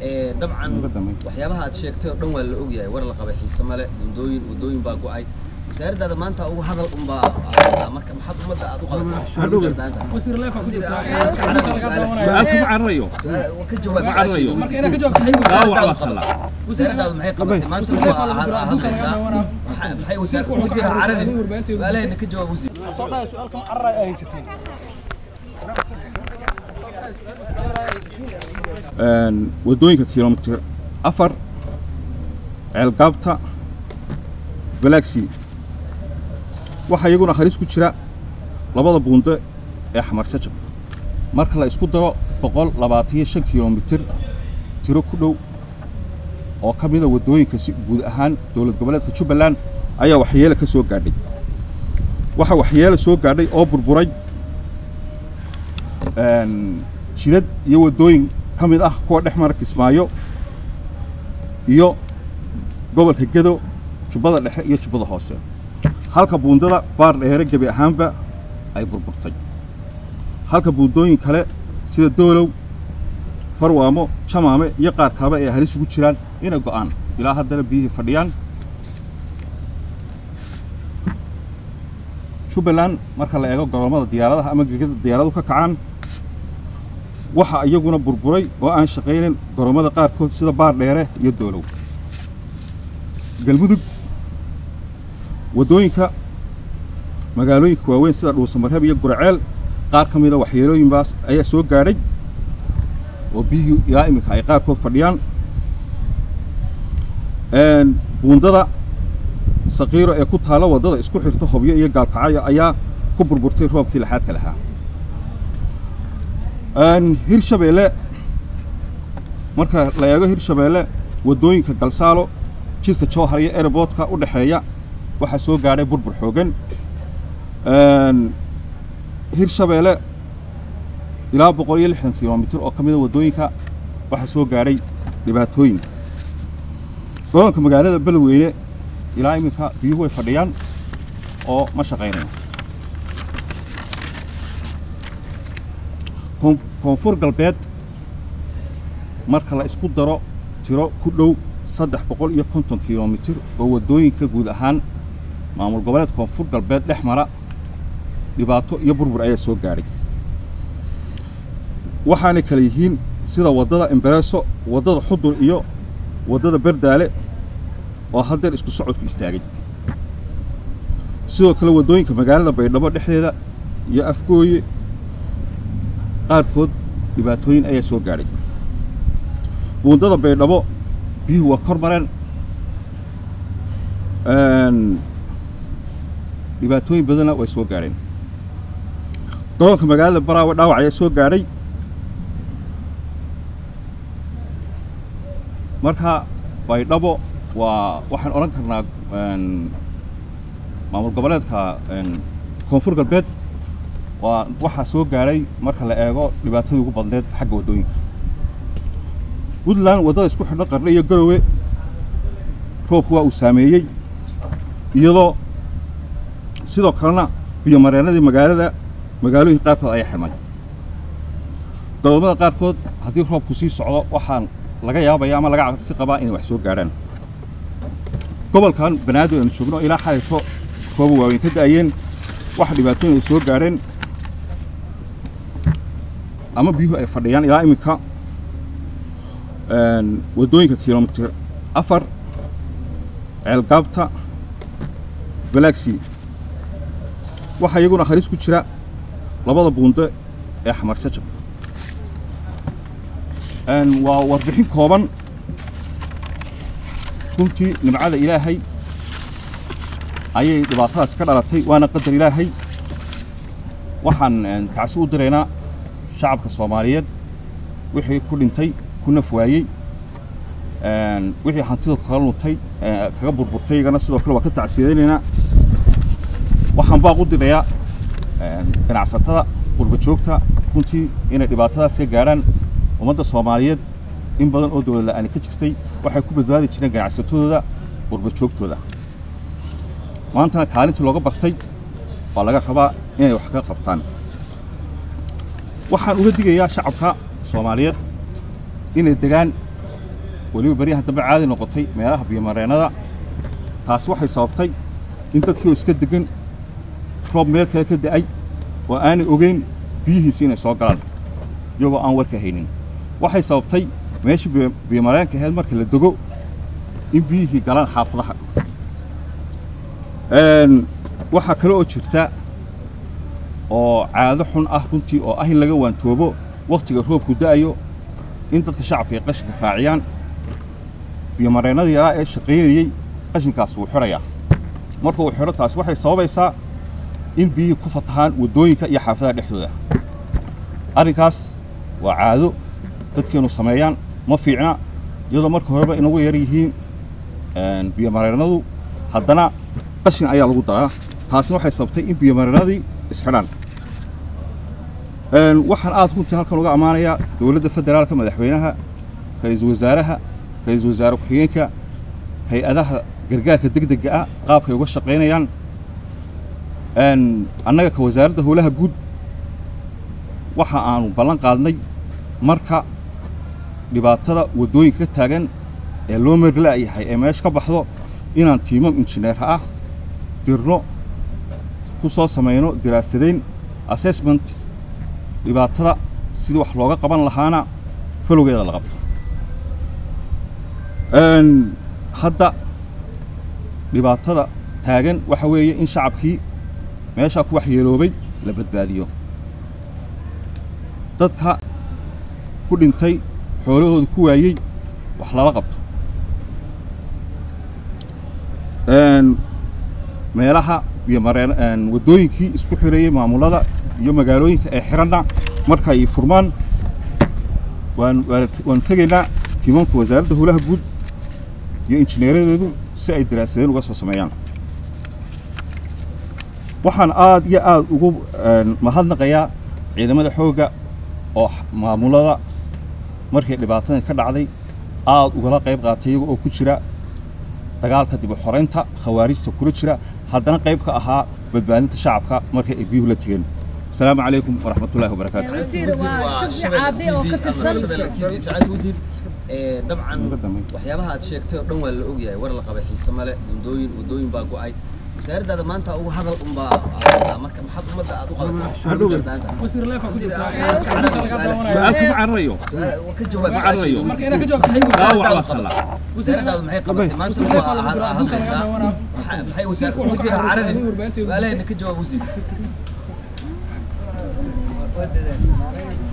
dabcan waxyaabaha aad sheegtay oo dhan waa la ogyahay war la qabay xiise male buundooyin wadooyin baa go-ay wasaaraddaada maanta ugu hadal unbaa marka maxaad ummadda aad u ka jawaab wasaaraddaadu maxay qabatay maanta waa hadlaysaa maxay wasiir cararin su-aalahayna ka jawaab wasiir wadooyinka kilomitir afar ceelgaabta galaxy waxaa iyaguna halis ku jira labada buundo ee xamar jajab marka la isku daro boqol labaataniyo shan kilomitir tiro ku dhow oo ka mida waddooyinka si guud ahaan dowlad goboleedka jubbaland ayaa waxyeele ka soo gaadhay waxaa waxyeele soo gaadhay oo burburay jidad iyo waddooyin ka mid ah kuwa dhex mara kismaayo iyo gobolka gedo jubbada dhexe iyo jubbada hoose halka buundada baar dheere gebi ahaanba ay burburtay halka buundooyin kale sida doolow farwaamo jamaame iyo qaar kaleba ay halis ugu jiraan inay go'aan ilaa haddana biyihii fadhiyaan jubbaland marka la eego goroommada diyaaradaha ama gegada diyaaradu ka kacaan waxaa iyaguna burburay oo aan shaqaynin goroommada qaarkood sida baar dheere iyo doolow galmudug waddooyinka magaalooyinka waaweyn sida dhuusamareeb iyo guraceel qaar ka mida waxyeelooyinbaas ayaa soo gaadhay oo biyihii ilaa iminka ay qaarkood fadhiyaan buundada saqiiro ee ku taalla waddada isku xirta hobyo iyo gaalkacyo ayaa ku burburtay roobkii laxaadka lahaa hirshabeelle marka la eego hirshabeelle waddooyinka galsaalo jidka jowhar iyo airboodka u dhexeeya waxaa soo gaadhay burbur xoogan hirshabeelle ilaa boqol iyo lixdan kilomitir oo ka mida waddooyinka waxaa soo gaadhay dhibaatooyin gobolka magaalada beledweyne ilaa iminka biyuhu way fadhiyaan oo ma shaqaynayo koonfur galbeed marka la isku daro tiro ku dhow saddex boqol iyo konton kilomitir oo waddooyinka guud ahaan maamul goboleed koonfur galbeed dhex mara dhibaato iyo burbur ayaa soo gaadhay waxaanay kala yihiin sida waddada embareso waddada xudur iyo waddada berdaale oo haddeer isku socodku istaagay sidoo kale waddooyinka magaalada baydhabo dhexdeeda iyo afgooye qaarkood dhibaatooyin ayaa soo gaadhay buundada baydhabo biyuhu waa kor mareen dhibaatooyin badanna way soo gaadheen gobolka magaalada baraawe dhaawac ayaa soo gaadhay marka baydhabo waa waxaan odhan karnaa maamul goboleedka koonfur galbeed waa waxaa soo gaadhay marka la eego dhibaatadii ugu badneed xagga waddooyinka puntland waddada isku xidho qardhe iyo garowe roobku waa uu saameeyey iyadoo sidoo kalena biyomareenadii magaalada magaalooyin qaarkood ayaa xidhmay gobolmada qaarkood haddii roobku sii socdo waxaan laga yaabaya ama laga cabsi qabaa inay wax soo gaadhaan gobolkan banaadir aynu joogno ilaa xalayto rooba waaweyn ka da'ayeen waxa dhibaatooyin ay soo gaadheen ama biyuhu ay fadhiyaan ilaa iminka waddooyinka kilomitir afar ceelgaabta galaxy waxaa iyaguna halis ku jira labada buundo ee xamar jajab waa warbixin kooban runtii nimcada ilaahay ayay dhibaatadaas ka dhalatay waana qadar ilaahay waxaan tacsi u diraynaa shacabka soomaaliyeed wixii ku dhintay ku naf waayey wixii hantida kaga luntay kaga burburtay iyagana sidoo kale waa ka tacsiyadaynaynaa waxaan baaq u dirayaa ganacsatada qurba joogta runtii inay dhibaatadaas ka gaadhaan ummadda soomaaliyeed in badan oo dowlad la'aani ka jirtay waxay ku badbaadi jireen ganacsatadooda qurba joogtooda maantana kaalintii looga bartay waa laga rabaa inay wax ka qabtaan waxaan uga digayaa shacabka soomaaliyeed inay degaan weliba beryahan dambe caadi noqotay meelaha biyomareennada taasi waxay sababtay in dadkii oo iska degan roob meel kale ka da'ay oo aanay ogeyn biyihiisi inay soo galaan iyagoo aan warka haynin waxay sababtay meeshii biyomareenka ahayd markii la dego in biyihii galaan xaafadaha waxaa kale oo jirta oo caado xun ah runtii oo ah in laga waantoobo wakhtiga roobku da'ayo in dadka shacabka ay qashinka raaciyaan biyomareennadii yaraa ee shaqaynayey qashinkaas wuu xidhayaa marka uu xidho taasi waxay sababaysaa in biyihii ku fatahaan waddooyinka iyo xaafadaha dhexdooda arrinkaas waa caado dadkeenu sameeyaan ma fiicna iyadoo marka horeba inagu yar yihiin biyomareennadu haddana qashin ayaa lagu daraa taasina waxay sababtay in biyomareennadii isxidhaan waxaan aad runtii halkan uga ammaanayaa dowladda federaalka madaxweynaha ra-iisul wasaaraha ra-iisul wasaare ku-xigeenka hay-adaha gargaarka degdega ah qaabkay uga shaqaynayaan annaga ka wasaaradda howlaha guud waxa aanu ballan qaadnay marka dhibaatada waddooyinka ka taagan ee loo merla'yahay ee meesha ka baxdo inaan tiimam injineerha ah dirno ku soo samayno diraasadayn assessment dhibaatada sidii wax looga qaban lahaana falowgeeda la qabto hadda dhibaatada taagan waxa weeye in shacabkii meeshaa ku waxyeeloobay la badbaadiyo dadka ku dhintay xoolahooda ku waayey wax lala qabto meelaha iyo mareen waddooyinkii isku xireeyey maamulada iyo magaalooyinka ee xiranna marka ay furmaan waan waanu tegaynaa tiimanka wasaaradda howlaha guud iyo injineeradeedu si ay daraasadeen uga soo sameeyaan waxaan aad iyo aad ugu mahadnaqayaa ciidamada xoogga oo maamulada markii dhibaatadan ka dhacday aad ugala qayb qaatay iyaga oo ku jira dagaalka dib u xoraynta khawaarijta kula jira haddana qayb ka ahaa badbaadinta shacabka markay ay biyuhu la tegeen السلام عليكم ورحمة الله وبركاته. وزير وشبع عادي أو كتسل سعاد وزير dabcan waxyaabaha aad sheegtay oo dhan waa la ogyahay war la qabay xiise male buundooyin wadooyin baa go'ay wasaaraddaada maanta ugu hadal unbaa marka maxaad ummadda aad u سؤالكم عن رأيه ka jawaab ما عن رأيه لا وعلى خلا wasaaraddaadu maxay qabatay maanta waa hadlaysaa maxay wasiir cararin su-aalahayna ka jawaab wasiir